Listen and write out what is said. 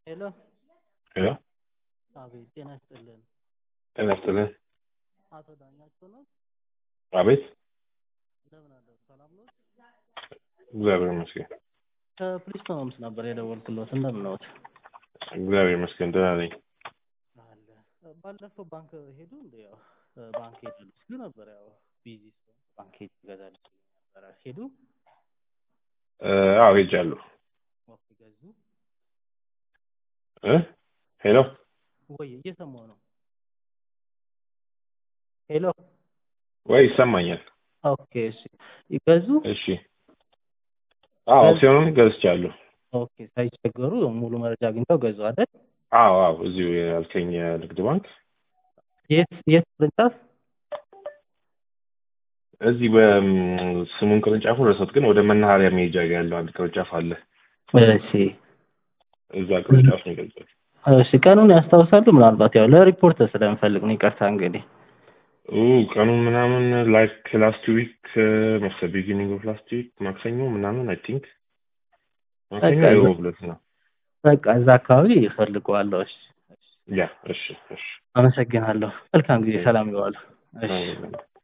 ሄሎ ሄሎ አቤት ጤና ይስጥልን ጤና ይስጥልን። አቶ ዳኛቸው ነው አቤት እንደምን አደሩ ሰላም ነው እግዚአብሔር ይመስገን። ከፕሪስቶንስ ነበር የደወልኩሎት እንደምን ነዎት እግዚአብሔር ይመስገን ደህና ነኝ። አለ ባለፈው ባንክ ሄዱ እንደ ያው ባንክ ሄዳሉ ሲሉ ነበር ያው ቢዚ ስለሆንኩ ባንክ ሄድ ይገዛል ነበረ ሄዱ እ፣ አዎ ሄጃለሁ። ኦኬ ገዙ እ ሄሎ ወይ እየሰማሁ ነው ሄሎ ወይ ይሰማኛል። ኦኬ እሺ ይገዙ እሺ አዎ አክሲዮኑን ገዝቻለሁ። ኦኬ ሳይቸገሩ ሙሉ መረጃ አግኝተው ገዙ አይደል አዎ አዎ እዚሁ ያልከኝ የንግድ ባንክ የት የት ቅርንጫፍ እዚህ በስሙን ቅርንጫፉን ረሳሁት፣ ግን ወደ መናኸሪያ መሄጃ ጋ ያለው አንድ ቅርንጫፍ አለ። እሺ እዛ ቅርንጫፍ ነው የገዛሁት። እሺ ቀኑን ያስታውሳሉ ምናልባት ያው ለሪፖርት ስለምፈልግ ነው ይቅርታ እንግዲህ ኡ ቀኑን ምናምን ላይክ ላስት ዊክ መሰለኝ ቢጊኒንግ ኦፍ ላስት ዊክ ማክሰኞ ምናምን አይ ቲንክ ማክሰኞ በቃ የሮብ ዕለት ነው። በቃ እዛ አካባቢ ይፈልገዋለሁ እሺ ያ እሺ እሺ አመሰግናለሁ መልካም ጊዜ ሰላም ይዋሉ እሺ አሜን።